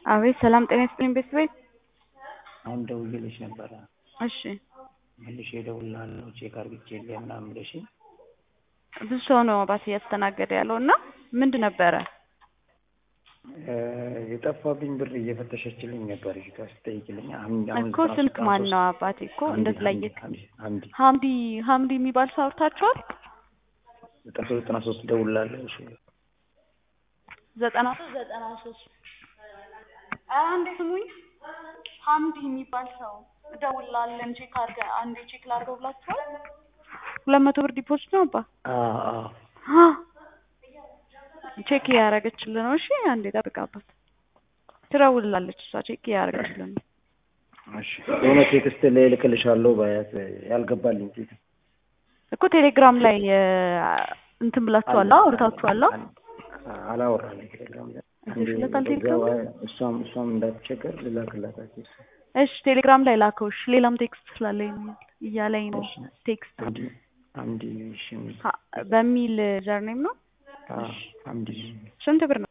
አቤት ሰላም ጤና ይስጥልኝ ቤተሰቤት። አሁን ደውዬልሽ ነበረ እሺ መልሼ እደውልልሃለሁ ቼክ አድርጌልህ ምናምን ብለሽኝ ብዙ ሰው ነው ባስ እያስተናገደ ያለው እና ምንድን ነበረ? የጠፋብኝ ብር እየፈተሸችልኝ ነበር እዚህ ጋር ስጠይቅልኝ አሁን አሁን እኮ ስልክ ማን ነው አባቴ እኮ እንደዚህ ላይ ሀምዲ ሀምዲ ሀምዲ የሚባል ሰው አውርታችኋል? ዘጠና ሶስት ዘጠና ሶስት እደውልልሃለሁ እሺ ዘጠና ሶስት ዘጠና ሶስት ኧረ አንዴ ስሙኝ ሀምዲ የሚባል ሰው እደውልልሃለን ቼክ አድርገህ አንዴ ቼክ ላድርገው ብላችኋል? ሁለት መቶ ብር ዲፖዚት ነው አባ አዎ አዎ ቼክ እያደረገችልን ነው። እሺ አንዴ ጠብቃባት፣ ትደውልላለች እሷ ቼክ እያደረገችልን ነው። እሺ የሆነ ቴክስት ላይ እልክልሻለሁ ባያት ያልገባልኝ ቴክስት እኮ ቴሌግራም ላይ እንትን ብላችኋል፣ አውርታችኋል። አላወራንም ቴሌግራም ላይ ይልክለታል ቴሌግራም ላይ? እሷም እሷም እንዳትቸገር ልላክላት እሺ ቴሌግራም ላይ ላከው። እሺ ሌላም ቴክስት ስላለኝ ነው እያለኝ ነው ቴክስት አምዲ አምዲ እሺ ሀ- በሚል ጀርኔም ነው። አምዲ ስንት ብር ነው?